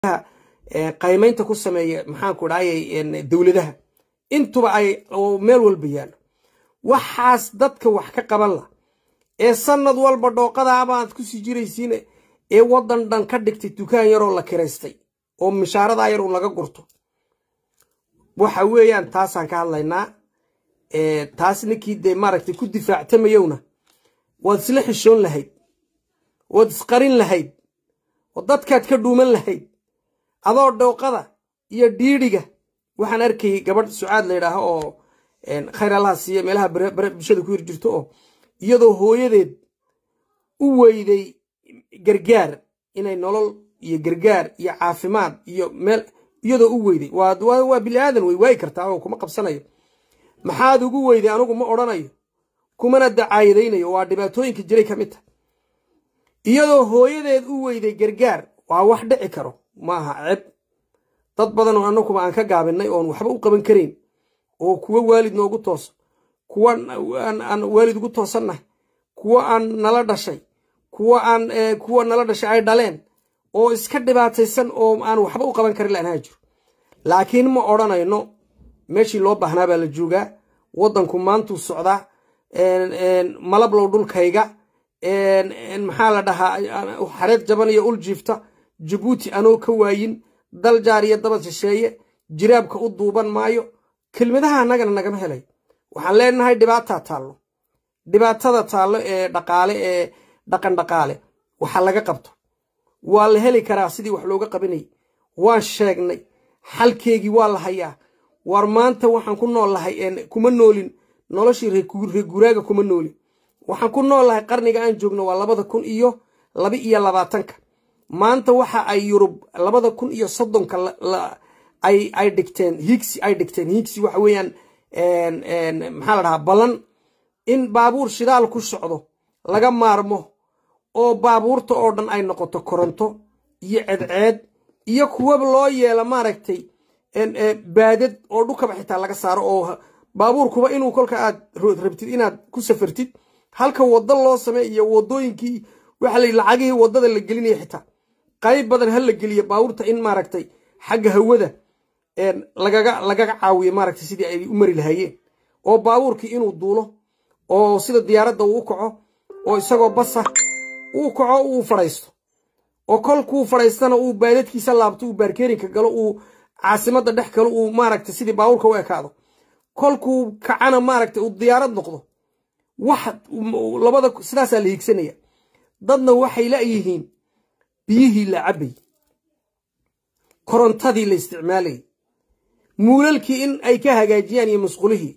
qaymaynta ku sameeya maxaanku dhahayay dowladaha intuba ay meel walba yaallo waxaas dadka wax ka qaban la ee sanad walba dhooqadaabaaad ku sii jiraysiin ee waddan dhan ka dhigtay dukaan yaroo la kiraystay oo mishaaradaa yar uu laga gurto waxa weeyaan taasaan ka hadlaynaa taas ninkii dee maaragtay ku difaactamayowna waad isla xishoon lahayd waad isqarin lahayd oo dadkaad ka dhuuman lahayd adoo dhooqada iyo dhiidhiga waxaan arkayay gabadh sucaad la yidhaaho oo khayr allaha siiya meelaha bulshada ku hir jirto oo iyadoo hooyadeed u weyday gargaar inay nolol iyo gargaar iyo caafimaad iyo meel iyadoo u weyday waa bini aadan wey waayi kartaa oo kuma qabsanayo maxaad ugu weyday anigu ma odhanayo kumana dacaayadaynayo waa dhibaatooyinka jiray ka mid tahay iyadoo hooyadeed u weyday gargaar waa wax dhici karo maaha ceb dad badan oo annaguba aan ka gaabinay oon waxba u qaban karayn oo kuwa waalid noogu tooso kuwa aan waalid ugu toosannahay kuwa aan nala dhashay kuwa aan kuwa nala dhashay ay dhaleen oo iska dhibaataysan oo aan waxba u qaban karin laanhaa jiro laakiin ma odhanayno meeshii loo baahnaa baa la joogaa waddanku maantuu socdaa malablow dhulkayga maxaa la dhahaa xareed jaban iyo ul jiifta jabuuti anoo ka waayin dal jaar iyo dabad shisheeye jiraabka u duuban maayo kelmadaha annagana nagama helay waxaan leenahay dhibaataa taallo dhibaatada taallo ee dhaqaale ee dhaqan dhaqaale waxa laga qabto waa la heli karaa sidii wax looga qabanayay waan sheegnay xalkeegii waa la hayaa war maanta waxaan ku nool lahay kuma noolin noloshii reeguraaga kuma noolin waxaan ku nool lahay qarniga aan joogno waa labada kun iyo laba iyo labaatanka maanta waxa ay yurub labada kun iyo soddonka ay dhigteen higsi ay dhigteen higsi waxa weeyaan maxaa la dhahaa ballan in baabuur shidaal ku socdo laga maarmo oo baabuurta oo dhan ay noqoto koronto iyo cedceed iyo kuwaba loo yeelo maaragtay baadad oo dhukaba xitaa laga saaro oo baabuurkuba inuu kolka aad rabtid inaad ku safartid halka waddo loo samey iyo wadooyinkii waxa la lacagihii waddada la gelinaya xitaa qayb badan ha la geliyo baabuurta in maaragtay xagga hawada lagaga lagaga caawiyo maaragtay sidii ay u mari lahaayeen oo baabuurkii inuu duulo oo sida diyaaradda uu u kaco oo isagoo basa uu kaco uu fadhaysto oo kolkuu fadhaystana uu baadadkiisa laabto uu baarkeerinka galo uu caasimadda dhex galo uu maaragtay sidii baabuurka u ekaado kolkuu kacana maaragtay uu diyaarad noqdo wax labada sidaasaa la hiigsanaya dadna waxay la'yihiin biyihii la cabbay korontadii la isticmaalayay muulalkii in ay ka hagaajiyaan iyo masqulihii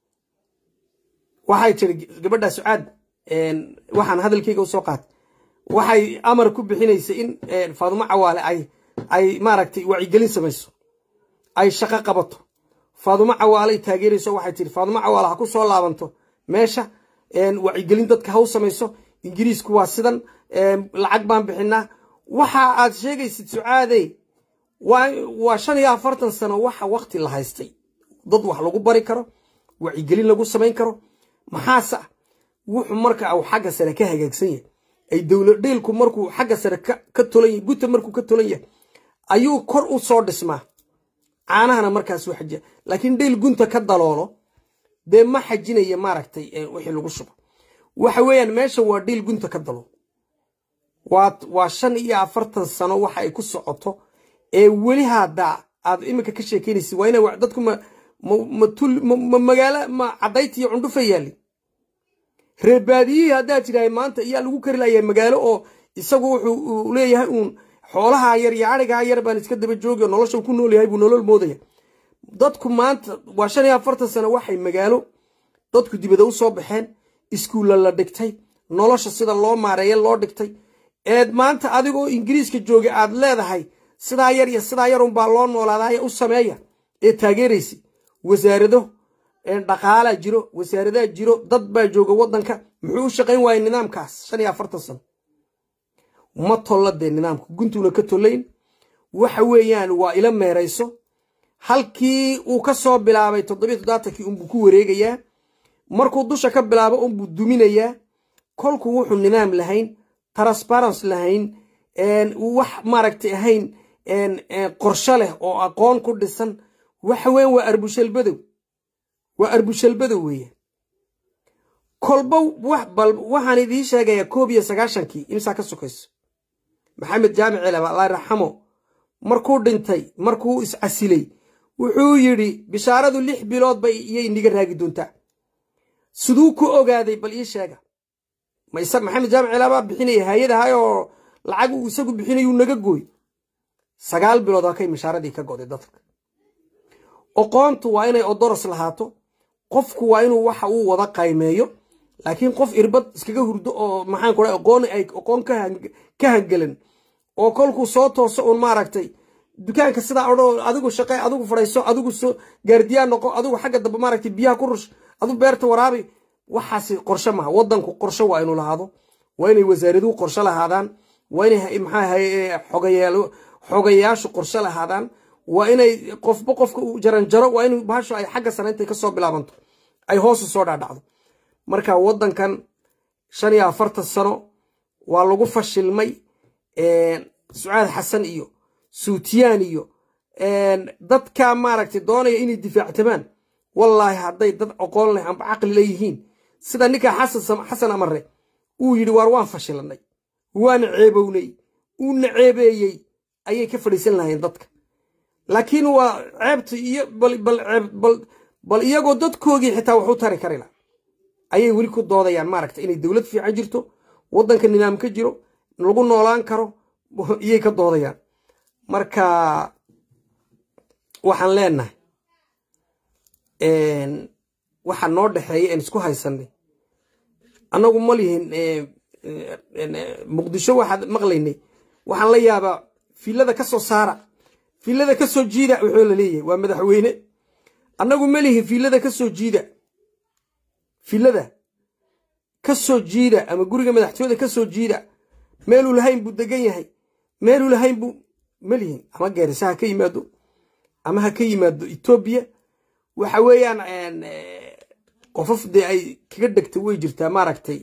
waxay tiri gabadha sucaad waxaan hadalkayga usoo qaatay waxay amar ku bixinaysay in faadumo cawaale ay ay maaragtay wacyigelin samayso ay shaqo qabato faadumo cawaaley taageerayso waxay tiri faadumo cawaale ha ku soo laabanto meesha wacyigelin dadka ha u samayso ingiriisku waa sidan lacag baan bixinaa waxa aad sheegaysid sucaadey waa shan iyo afartan sano waxa wakti la haystay dad wax lagu bari karo wacyigelin lagu samayn karo maxaase ah wuxuu marka uu xagga sare ka hagaagsan yahay ay dowlad dhiilku markuu xagga sare ka tolan yahay guta markuu ka tolan yahay ayuu kor u soo dhismaa caanahana markaas u xajiya laakiin dhiil gunta ka daloolo dee ma xajinaya maaragtay wixii lagu shubo waxa weeyaan meesha waa dhiil gunta ka dalool waa shan iyo afartan sano waxa ay ku socoto ee weli hadda aad iminka ka sheekeynaysid waa ina dadku ma ma magaalo ma cadayti iyo cundhufa yaalin reerbaadiyihii haddaa tidhahay maanta iyaa lagu kari layaa magaalo oo isagu wuxuu leeyahay uun xoolaha yar iyo arigaa yar baan iska daba joogi oo nolosha ku nool yahay buu nolol moodaya dadku maanta waa shan iyo afartan sano waxay magaalo dadku dibada u soo baxeen iskuulla la dhigtay nolosha sida loo maareeya loo dhigtay eed maanta adigoo ingiriiska jooga aad leedahay sidaa yar iyo sidaa yarunbaa loo noolaadaaya u sameeya ee taageeraysa wasaarado dhaqaalaa jiro wasaaradaa jiro dad baa jooga waddanka muxuu u shaqayn waayay nidaamkaas shan iyo afartan sano ma tolla dee nidaamka guntuuna ka tollayn waxa weeyaan waa ila meerayso halkii uu ka soo bilaabay toddobiyo toddobaatankii unbuu ku wareegayaa markuu dusha ka bilaabo unbuu duminayaa kolkuu wuxuu nidaam lahayn transparence lahayn wax maaragtay ahayn qorsho leh oo aqoon ku dhisan waxa weyan waa arbushalbadow waa arbushalbadow weeyaan kolba bal waxaan idiin sheegayaa koob iyo sagaashankii imsaa ka sokayso maxamed jaamic celab allah raxamo markuu dhintay markuu iscasilay wuxuu yidhi bishaaradu lix biloodba iyay niga raagi doontaa siduu ku ogaaday bal ii sheega maxamed jaamic celabaa bixinaya hay-adahay oo lacag uu isagu bixinayuu naga gooy sagaal bilood halkay mishaaradii ka goday dadka oqoontu waa inay odoros lahaato qofku waa inuu waxa uu wada qaymeeyo laakiin qof irbad iskaga hurdo oo maxaan ku aqoon ay aqoon ka hangelan oo kolkuu soo tooso uun maaragtay dukaanka sidaa odho adigu shaqe adigu fadhayso adigu soo gaardiyaan noqo adigu xagga dambe maaragtay biyaha ku rush adigu beerta waraabi waxaasi qorshe maha waddanku qorshe waa inuu lahaado waa inay wasaaraduhu qorshe lahaadaan waa inay maxaa xogayaalo xogayaashu qorshe lahaadaan waa inay qofba qofka uu jaranjaro waa in bahashu ay xagga sare intay kasoo bilaabanto ay hoosu soo dhaadhacdo marka waddankan shan iyo afartan sano waa lagu fashilmay sucaad xasan iyo suutiyaan iyo dadka maaragtay doonaya inay difaactamaan wallaahi hadday dad oqoon leh amba caqli leeyihiin sida ninkaa xasan amare uu yidhi waar waan fashilanay waana ceebownay uuna ceebeeyey ayay ka fadhiisan lahayeen dadka laakiin waa ceebta iyo bal iyagoo dadkoogii xitaa waxu tari kari laha ayay weli ku doodayaan maaragta inay dowlad fiican jirto waddanka nidaam ka jiro lagu noolaan karo iyay ka doodayaan marka waxaan leenahay waxa noo dhexeeya aan isku haysanay annagu ma lihin muqdisho waxaad maqlaynay waxaan la yaabaa filada ka soo saara filada ka soo jiida wuxuu la leeyahay waa madaxweyne annagu ma lihin filada ka soo jiida filada ka soo jiida ama guriga madaxtooyada ka soo jiida meeluu lahayn buu degan yahay meeluu lahayn buu ma lihin ama geerisa ha ka yimaado ama ha ka yimaado etoobiya waxa weeyaan qofof dee ay kaga dhegta way jirtaa maaragtay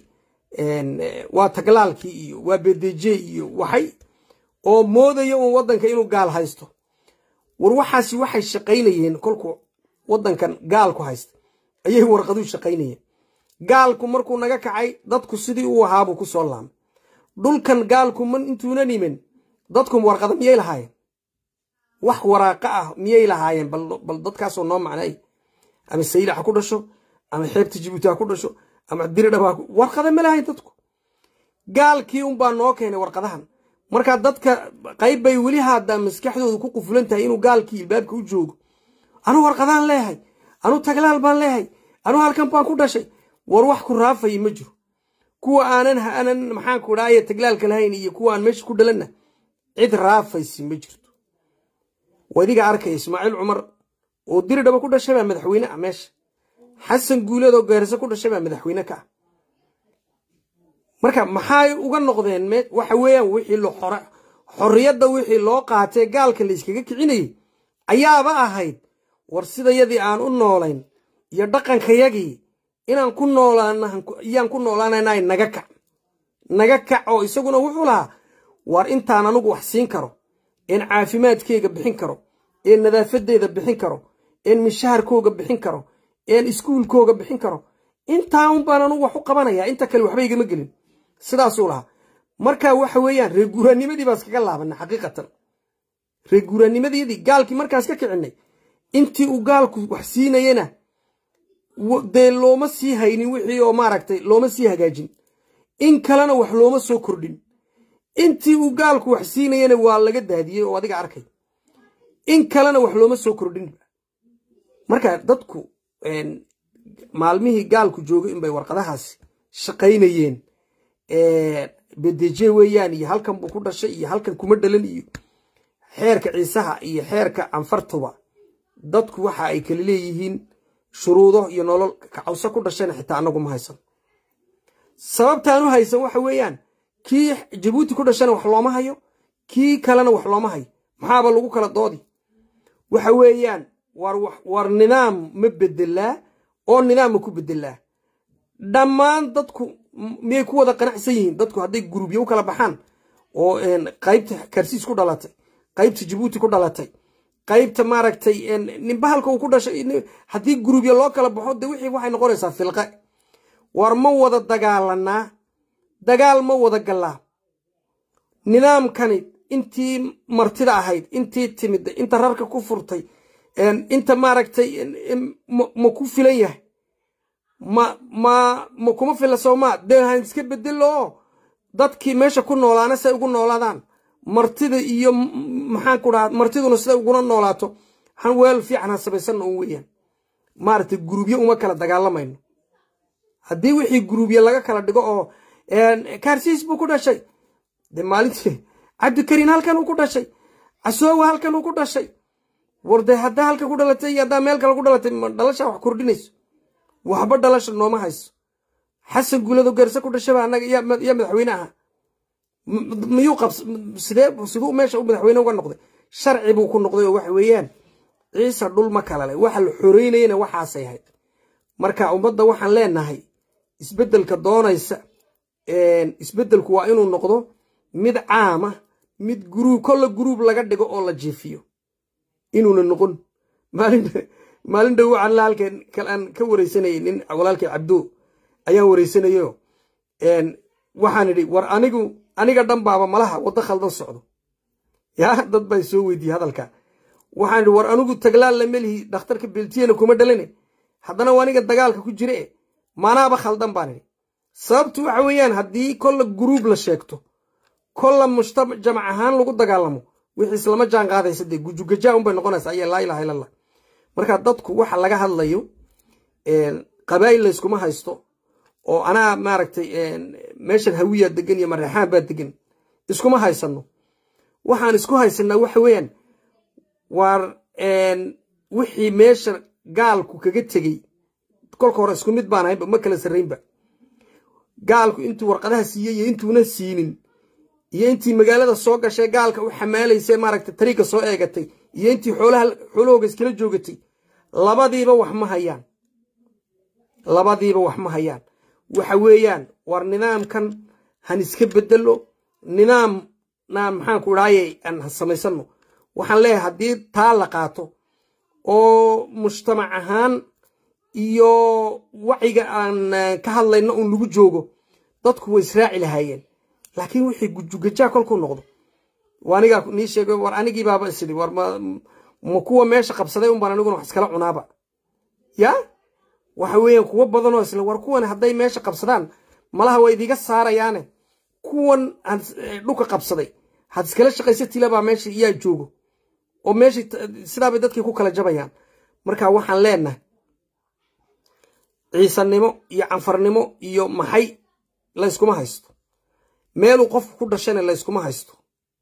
waa taglaalkii iyo waa bedeje iyo waxay oo moodaya uun waddanka inuu gaal haysto war waxaasi waxay shaqaynayeen kolkuu waddankan gaalku haysta ayay warqaduu shaqaynayeen gaalku markuu naga kacay dadku sidii uu ahaabuu ku soo laamay dhulkan gaalku man intuunan imin dadku warqada miyay lahaayeen wax waraaqa ah miyay lahaayeen bal dadkaasoo noo macnay ama saylac ha ku dhasho ama xeebta jibuuti ha ku dhasho ama diridhab ha warqada ma lahayn dadku gaalkii unbaa noo keenay warqadahan markaa dadka qayb bay weli haadaa maskaxdoodu ku qufulan tahay inuu gaalkii ilbaabka u joogo anuu warqadaan leeyahay anuu taglaal baan leeyahay anuu halkan baan ku dhashay war wax ku raafaya ma jiro kuwa aanan aanan maxaanku dhaaye taglaalka lahayn iyo kuwa aan meesha ku dhalanna cid raafaysi ma jirto wadiga arkaya ismaaciil cumar oo diridhaba ku dhashay baa madaxweyne ah meesha xasan guuleed oo gaarisa ku dhashay baa madaxweyne ka ah marka maxay uga noqdeen waxa weeyaan wixii xorriyadda wixii loo qaatee gaalka la yskaga kicinayay ayaaba ahayd war sidayadii aan u noolayn iyo dhaqankayagii inaan ku noolaaniyaan ku noolaanaynaay naga kac naga kac oo isaguna wuxuu lahaa war intaan anugu wax siin karo een caafimaadkeyga bixin karo een nadaafadeeda bixin karo een mishaharkooga bixin karo een iskuulkooga bixin karo intaa un baan anugu wax u qabanayaa inta kale waxba igama gelin sidaasuu lahaa marka waxa weeyaan reer guuraanimadii baa iskaga laabana xaqiiqatan reer guuraanimadiyadii gaalkii markaas ka kicinay intii uu gaalku wax siinayena dee looma sii haynin wixii oo maaragtay looma sii hagaajin in kalena wax looma soo kordhin intii uu gaalku wax siinayena waa laga daadiyey oo adiga arkay in kalena wax looma soo kordhin marka dadku maalmihii gaalku joogay inbay warqadahaasi shaqaynayeen bedeje weeyaan iyo halkan buu ku dhashay iyo halkan kuma dhalan iyo xeerka ciisaha iyo xeerka anfartuba dadku waxa ay kala leeyihiin shuruudo iyo nolol kacawse ku dhashayna xitaa annagu ma haysan sababtaan u haysan waxa weeyaan kii jabuuti ku dhashana wax looma hayo kii kalena wax looma hayo maxaaba lagu kala doodi waxa weeyaan war nidaam ma bedelaa oo nidaam ma ku bedelaa dhammaan dadku miyay ku wada qanacsan yihiin dadku hadday gurubyo u kala baxaan oo qaybta karsiis ku dhalatay qaybta jabuuti ku dhalatay qaybta maaragtay nimbahalka uu ku dhashay haddii gurubya loo kala baxo de wixii waxay noqonaysaa filqe war ma wada dagaalanaa dagaal ma wada gallaa nidaamkani intii martida ahayd intii timida inta rarka ku furtay inta maaragtay ma ku filan yahay ma ma ma kuma fila soomaa dee han iska bedelo dadkii meesha ku noolaana say ugu noolaadaan martida iyo maxaan ku dhaha martiduna siday uguna noolaato han weel fiican ha sabaysanna un weeyaan maaragtay gurubyo uma kala dagaalamayno haddii wixii gurubye laga kala dhigo oo kaarsiis buu ku dhashay de maalintii cabdikariin halkan uu ku dhashay casoowa halkan uu ku dhashay war dee haddaa halka ku dhalatay iyo haddaa meel kale ku dhalatay ma dhalasha wax kordhinayso waxba dhalasha nooma hayso xasan guulado garse ku dhashaba annaga yaa madaxweyne aha miyuu qabs sidee siduu meesha u madaxweyne uga noqday sharci buu ku noqday oo waxa weeyaan ciise dhul ma kala leh waxa la xoreynayana waxaasay ahayd marka ummadda waxaan leenahay isbeddelka doonaysa isbeddelku waa inuu noqdo mid caama mid guruub kolla guruub laga dhigo oo la jiifiyo inuuna noqon maalin maalin dhow waxaan la halkan aan ka wareysanayay nin walaalkay cabdo ayaan wareysanayo waxaan idhi war anigu aniga dhan baaba malaha waddo khaldan socdo yaa dad baa soo weydiiyey hadalka waxaan idhi war anigu taglaal la melihi dhakhtarka beltiyana kuma dhalane haddana waa aniga dagaalka ku jire e manaaba khaldan baan idhi sababtu waxa weeyaan haddii kolla guruub la sheegto kolla mujtamac ahaan lagu dagaalamo wixii islama jaan qaadaysa dee gujugajaa unbay noqonaysa ayaa laa ilaha illa allah marka dadku waxa laga hadlayo qabaa'il layskuma haysto oo anaa maaragtay meeshan hawiyaa degan iyo mareexaan baa degan iskuma haysano waxaan isku haysanaa waxa weeyaan waar wixii meesha gaalku kaga tegey kolka hore isku mid baan ahaynba ma kala sarraynba gaalku intuu warqadaha siiyey iyo intuuna siinin iyo intii magaalada soo gashay gaalka u xamaalaysay maaragtay tariiga soo eegatay iyo intii xoolaha xoolahooga iskala joogatay labadiiba wax ma hayaan labadiiba wax ma hayaan waxa weeyaan war nidaamkan han iska bedelo nidaam na maxaan ku idhaaye aan samaysano waxaan leeyahay haddii taa la qaato oo mujtamac ahaan iyo waciga aan ka hadlayno un lagu joogo dadku way israaci lahaayeen laakiin wixii gujugajaa kolkuu noqdo anigaa nii sheegay war anigii baaba isidhi war ma kuwa meesha qabsaday un baan aniguna wax iskala cunaaba ya waxa weeyaan kuwo badanoo isle war kuwan hadday meesha qabsadaan malaha waa idiga saarayaane kuwan dhulka qabsaday had iskala shaqaysatilabaa meesha yaa joogo oo meesha sidaabay dadkii ku kala jabayaan marka waxaan leenahay ciisanimo iyo canfarnimo iyo maxay layskuma haysto meeluu qofku ku dhashana layskuma haysto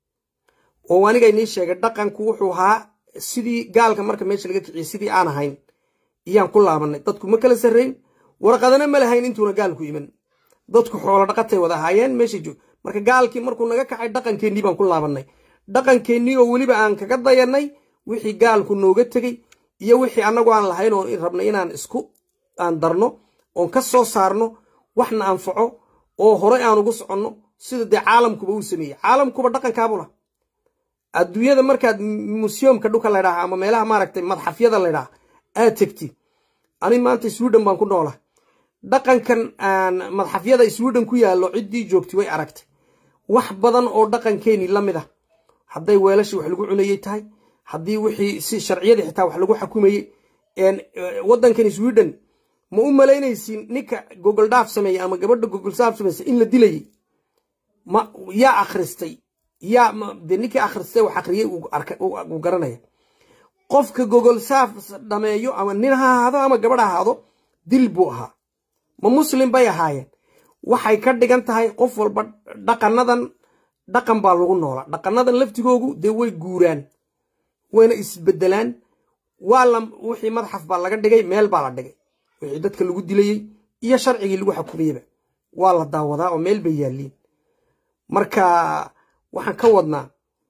oo aniga inii sheegay dhaqanku wuxuu ahaa sidii gaalka marka meesha laga kiciyey sidii aan ahayn iyaan ku laabanay dadku ma kala sarrayn warqadana ma lahayn intuuna gaalku iman dadku xoolo dhaqatay wada ahaayeen meesha joog marka gaalkii markuu naga kacay dhaqankeennii baan ku laabanay dhaqankeennii oo weliba aan kaga dayanay wixii gaalku nooga tegey iyo wixii annagu aan lahayn oo rabnay inaan isku aan darno oon ka soo saarno waxna anfaco oo horey aan ugu soconno sida dee caalamkuba uu sameeyey caalamkuba dhaqankaabuu lah adduunyada markaad museumka dhulka laydhaha ama meelaha maaragtay madxafyada laydhaha aad tegti ani maanta sweden baan ku noola dhaqankan aan madxafyada sweden ku yaallo ciddii joogtay way aragtay wax badan oo dhaqankeeni la mid ah hadday weelashii wax lagu cunayey tahay haddii wixii si sharciyadii xitaa wax lagu xukumayey waddankan sweden ma u malaynaysin ninka gogol dhaaf sameeyey ama gabadha gogol saaf samaysa in la dilayey ma yaa akhristay yaa de ninkii akhristay wax akhriyey uu garanaya qofka gogol saaf dhameeyo ama nin ha ahaado ama gabadh ha ahaado dil buu ahaa ma muslim bay ahaayeen waxay ka dhigan tahay qof walba dhaqanadan dhaqan baa lagu noola dhaqanadan laftigoogu dee way guuraan wayna isbedelaan waa la wixii madxaf baa laga dhigay meel baa la dhigay wixii dadka lagu dilayey iyo sharcigii lagu xukumayeyba waa la daawadaa oo meel bay yaalliin marka waxaan ka wadnaa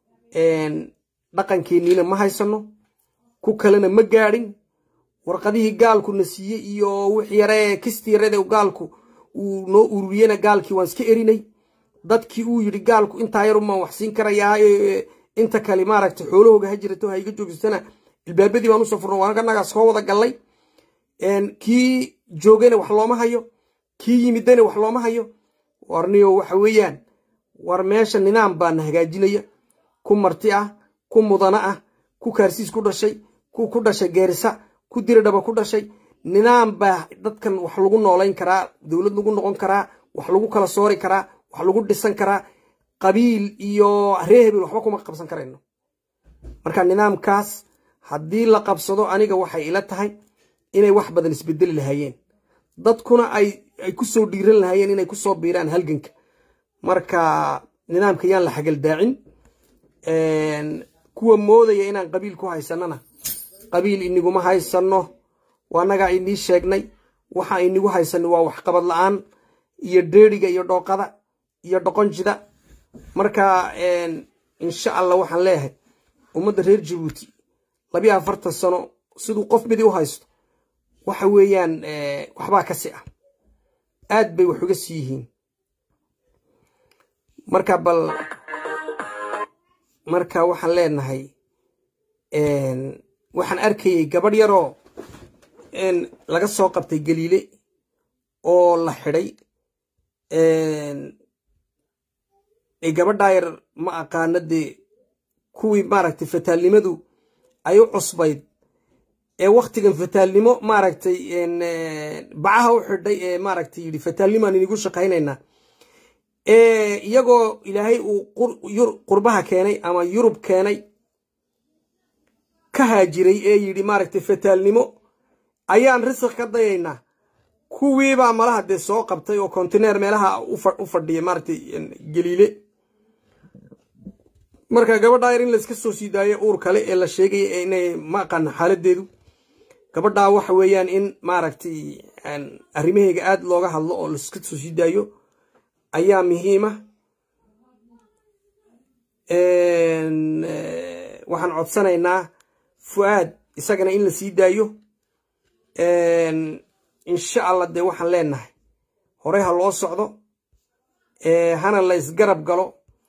dhaqankeenniina ma haysano ku kalena ma gaadhin warqadihii gaalku na siiyey iyo wix yaree kisti yarade gaalku uu noo ururiyena gaalkii waan iska erinay dadkii uu yidhi gaalku intaa yarumaan wax siin karayaa inta kale maaragtay xoolahooga ha jirato ha iga joogsatana ilbaabadii baan usoo furno waanaganagaa soo wada gallay kii joogayna wax looma hayo kii yimidana wax looma hayo warniyo waxa weeyaan war meesha nidaam baana hagaajinaya ku marti ah ku mudana ah ku kaarsiis ku dhashay ku ku dhashay geerisa ku diradhaba ku dhashay nidaam baa dadkan wax lagu noolayn karaa dowlad lagu noqon karaa wax lagu kala soori karaa wax lagu dhisan karaa qabiil iyo ree hebel waxba kuma qabsan karayno marka nidaamkaas haddii la qabsado aniga waxay ila tahay inay wax badan isbedeli lahaayeen dadkuna ay ku soo dhiiran lahaayeen inay kusoo biiraan halganka marka nidaamka yaan la xagaldaacin kuwa moodaya inaan qabiil ku haysanana qabiil iniguma haysano waanagaa inii sheegnay waxa inigu haysano waa waxqabad la-aan iyo dheeriga iyo dhooqada iyo dhoqonjida marka insha allah waxaan leeyahay ummadda reer jabuuti labiyo afartan sano siduu qof midi u haysto waxa weeyaan waxbaa kasi ah aad bay wax uga sii yihiin marka bal marka waxaan leenahay waxaan arkayay gabadh yaroo laga soo qabtay galiile oo la xidhay gabadhaa yar ma aqaana dee kuwii maaragtay fataalnimadu ay u cusbayd ee waktigan fataalnimo maaragtay bacaha u xidhay ee maaragtay yidhi fataalnimaan inigu shaqaynaynaa iyagoo ilaahay uu qurbaha keenay ama yurub keenay ka haajiray ee yidhi maaragtay fataalnimo ayaan risiq ka dayaynaa kuwiibaa malaha dee soo qabtay oo kontineer meelaha u fadhiya maaragtay galiile marka gabadhaa yar in layska soo sii daayo uur kale ee la sheegaya inay ma aqaano xaaladeedu gabadhaa waxa weeyaan in maaragtay arrimaheyga aad looga hadlo oo layska soo sii daayo ayaa muhiima waxaan codsanaynaa fu'aad isagana in la sii daayo insha allah dee waxaan leenahay horey ha loo socdo hana la isgarab galo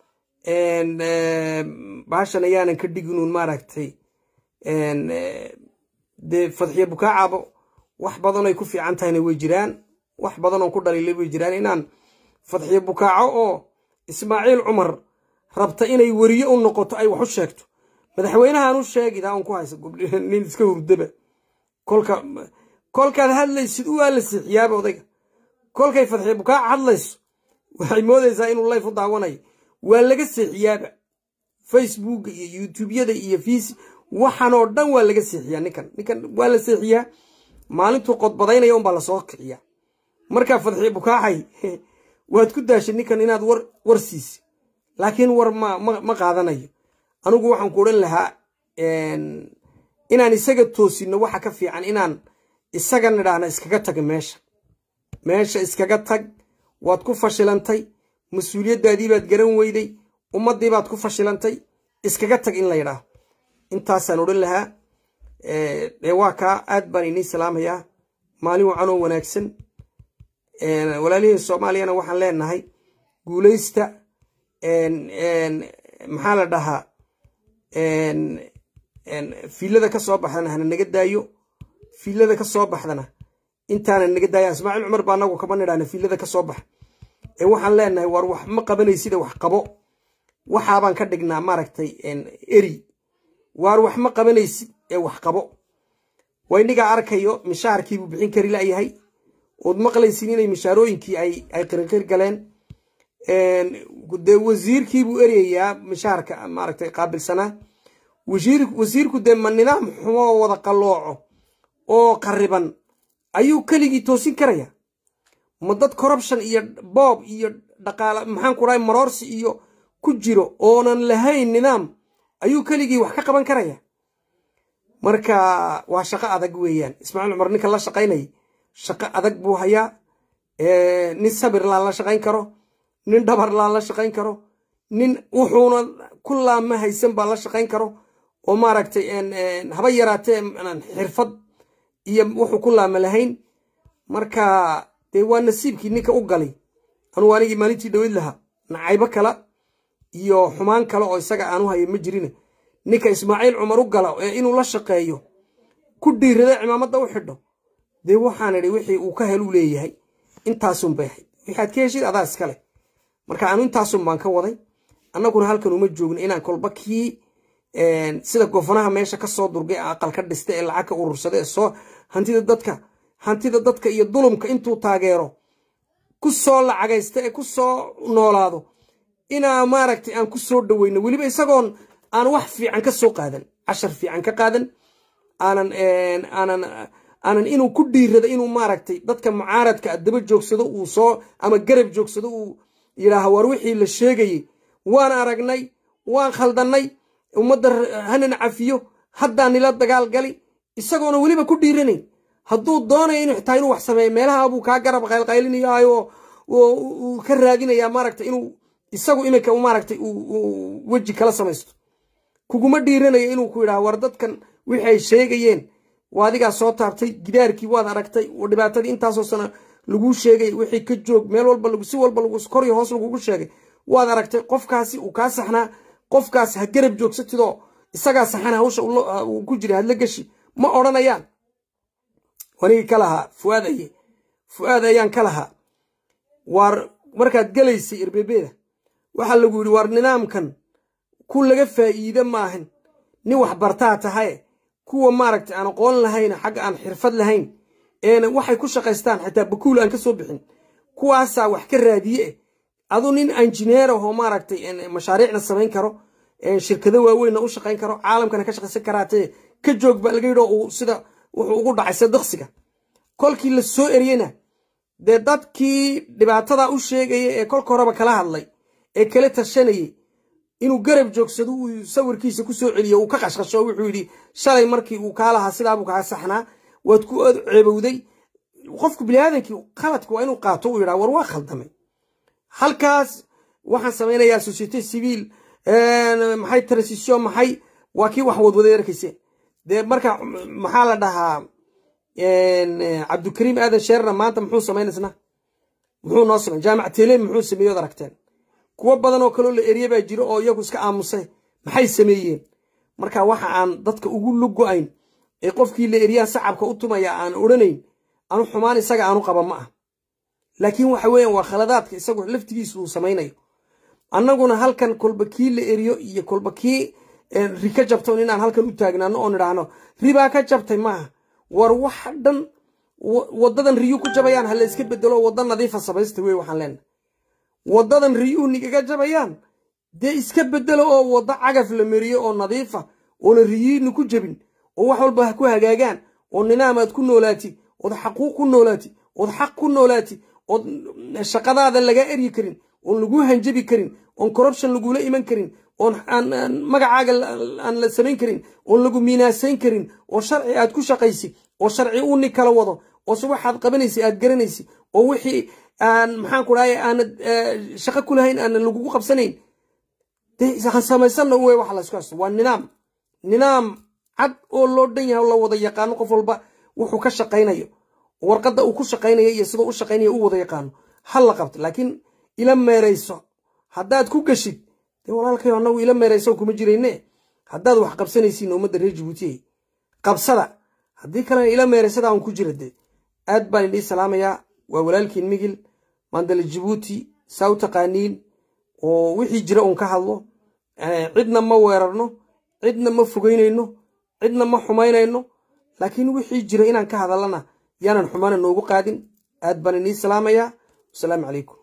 baashan ayaanan ka dhiginuun maaragtay dee fadxiyo bukaacabo wax badan ay ku fiican tahayna way jiraan wax badan oon ku dhaliilay way jiraan inaan fadxiyo bukaaco oo ismaaciil cumar rabta inay weriye u noqoto ay wax u sheegto madaxweynahan u sheegida on ku haysa nin iska hurdaba kolka kolkaad hadlaysid u waa la siixiyaaba odayga kolkay fadxiyo bukaaca hadlayso waxay moodaysaa inuu layf u daawanayo waa laga seexiyaaba facebooka iyo youtubeyada iyo fiis waxan oo dhan waa laga seexiyaa ninkan ninkan waa la seexiyaa maalintuu qodbadaynaya unbaa lasoo kiciyaa markaa fadxiyo bukaacay waad ku daashay ninkan inaad war war siisi laakiin war ma ma qaadanayo anigu waxaan ku odhan lahaa inaan isaga toosino waxa ka fiican inaan isaga nidhaahna iskaga taga meesha meesha iskaga tag waad ku fashilantay mas-uuliyaddaadii baad garan weyday ummaddii baad ku fashilantay iskaga tag in la yidhaaho intaasaan odhan lahaa dee waa kaa aad baan inii salaamayaa maalin wacanoo wanaagsan walaalihii soomaaliyana waxaan leenahay guulaysta maxaa la dhahaa fiilada ka soo baxdana hana naga daayo fiilada ka soo baxdana intaana naga daaya ismaaciil cumar baa anagu kama nidhaahna fiilada ka soo baxa ee waxaan leenahay war wax ma qabanaysida wax qabo waxaabaan ka dhignaa maaragtay eri waar wax ma qabanaysid ee wax qabo waynigaa arkayo mishaharkiibuu bixin kari layahay ood maqlaysin inay mishaarooyinkii ay qirqir galeen dee wasiirkiibuu eryayaa mishaharka maaragtay qaabilsanaa wasiirku dee ma nidaam xumoo wada qallooco oo qariban ayuu keligii toosin karaya ma dad corruption iyo boob iyo dhaqaala maxaan ku dhahay maroorsi iyo ku jiro oonan lahayn nidaam ayuu keligii wax ka qaban karaya marka waa shaqo adag weeyaan ismaaciil cumar ninka la shaqaynaya shaqo adag buu hayaa nin sabir laan la shaqayn karo nin dhabar laan la shaqayn karo nin wuxuuna ku laama haysan baa la shaqayn karo oo maaragtay haba yaraatee xirfad iyo wuxuu ku laama lahayn marka dee waa nasiibkii ninka u galay anugu anigii maalintii dhaweyd lahaa nacaybo kala iyo xumaan kale oo isaga aanu hayo ma jirine ninka ismaaciil cumar u gala ee inuu la shaqeeyo ku dhiirada cimaamadda u xidho dee waxaan idhi wixii uu ka heluu leeyahay intaasun bay ahayd waxaad ka heshid adaa iskale marka aanu intaasun baan ka waday annaguna halkan uma joogno inaan kolba kii sida gofanaha meesha ka soo durgay aqal ka dhista ee lacag ka urursada ee soo hantida dadka hantida dadka iyo dulumka intuu taageero ku soo lacagaysta ee ku soo noolaado inaa maaragtay aan ku soo dhaweyno weliba isagoon aan wax fiican ka soo qaadan cashar fiican ka qaadan aanan aanan aanan inuu ku dhiirado inuu maaragtay dadka mucaaradka daba joogsado uu soo ama garab joogsado uu yidhaaha war wixii la sheegayey waan aragnay waan khaldannay ummadda hanan cafiyo haddaa nila dagaal gali isagoona weliba ku dhiiranayn hadduu doonayo inu xitaa inuu wax sameeyo meelaha buu kaa garab qaylqaylinayaayo uu ka raadinayaa maaragtay inuu isagu iminka maaragtay weji kala samaysto kuguma dhiiranayo inuu ku yidhaha war dadkan wixi ay sheegayeen waa adigaa soo taabtay gidaarkii waad aragtay dhibaatadii intaasoo sana laguu sheegay wixii ka joog meel walba si walba koryo hoos lagugu sheegay waad aragtay qofkaasi uu kaa saxnaa qofkaas ha garab joogsatidoo isagaa saxana hawsha uu ku jira hadla geshi ma odhanayaan wanigii ka lahaa fuaad aye fu'aad ayaan ka lahaa waar markaad gelaysay irbebeeda waxaa lagu yidhi waar nidaamkan ku laga faa'iide maahan nin wax bartaa tahaye kuwa maaragtay aan aqoon lahayn xagga aan xirfad lahayn eena waxay ku shaqaystaan xitaa bakuul aan ka soo bixin kuwaasaa wax ka raadiye eh adu nin injineer ahoo maaragtay mashaariicna samayn karo shirkado waaweynna u shaqayn karo caalamkana ka shaqaysan karaatee ka joog baa laga yidhi uu sida wuxuu ugu dhacay sida diqsiga kolkii la soo eriyena dee dadkii dhibaatada u sheegaya ee kolka horeba kala hadlay ee kala tashanayay inuu garab joogsado uu sawirkiisa ku soo celiyo uu ka qashqasho wuxuu yidhi shalay markii uu kaa lahaa sidaabuu kaa saxnaa waad ku ceebowday qofku biniaadankii qaladka waa inuu qaato uu yidhaa war waa khaldamay halkaas waxaan samaynayaa societe civiil maxay transition maxay waa kii wax wadwaday arkayse dee marka maxaa la dhahaa cabdikariim aadan sheerna maanta muxuu samaynaysna muxuu noo samay jaamac tele muxuu sameeyey od aragteen kuwo badan oo kaloo la erye baa jiro oo iyagu iska aamusay maxay sameeyeen marka waxa aan dadka ugu lugo-ayn ee qofkii la eryaa sacabka u tumaya aan odhanayn anu xumaan isaga aanu qaba ma ah laakiin waxa weeyaan waa khaladaadka isagu laftigiisu uu samaynayo annaguna halkan kolba kii la eriyo iyo kolba kii ri ka jabto inaan halkan u taagnaano oon idhaahno ribaa ka jabtay maaha war wax dhan wadadan riyuu ku jabayaan ha la iska bedelo wadda nadiifa samaysta wey waxaan leenahay waddadan riyuhu nigaga jabayaan dee iska bedelo oo waddo cagaf la meriyo oo nadiifa oona riyiina ku jabin oo wax walba ha ku hagaagaan oo ninaamaad ku noolaati ood xaquuq ku noolaati ood xaq ku noolaati ood shaqadaada lagaa eryi karin oon laguu hanjabi karin oon corruption lagula iman karin oon magacaaga aan la samayn karin oon lagu miinaasayn karin oo sharci aad ku shaqaysi oo sharci uu nin kala wado oo se waxaad qabanaysa aad garanaysi oo wixii aan maxaan ku dhahay aanad shaqo ku lahayn aanan lagugu qabsanayn dee samaysanna wey waxa laysku haysto waa nidaam nidaam cad oo loo dhan yahay oo la wada yaqaano qof walba wuxuu ka shaqaynayo warqadda uu ku shaqaynayo iyo sidoo u shaqaynayo u wada yaqaano ha la qabto laakiin ila meerayso haddaad ku geshid dee walaalkayo annagu ila meerayso kuma jirayne haddaad wax qabsanaysiin ummadda reer jabuutiye qabsada haddii kalena ila meeraysada aan ku jira dee aad baan idii salaamayaa waa walaalkiin migil mandala jabuuti saa u taqaaniin oo wixii jira uun ka hadlo cidna ma weerarno cidna ma fogeynayno cidna ma xumaynayno laakiin wixii jira inaan ka hadallana yaanan xumaana noogu qaadin aad baan inii salaamayaa wasalaamu calaykum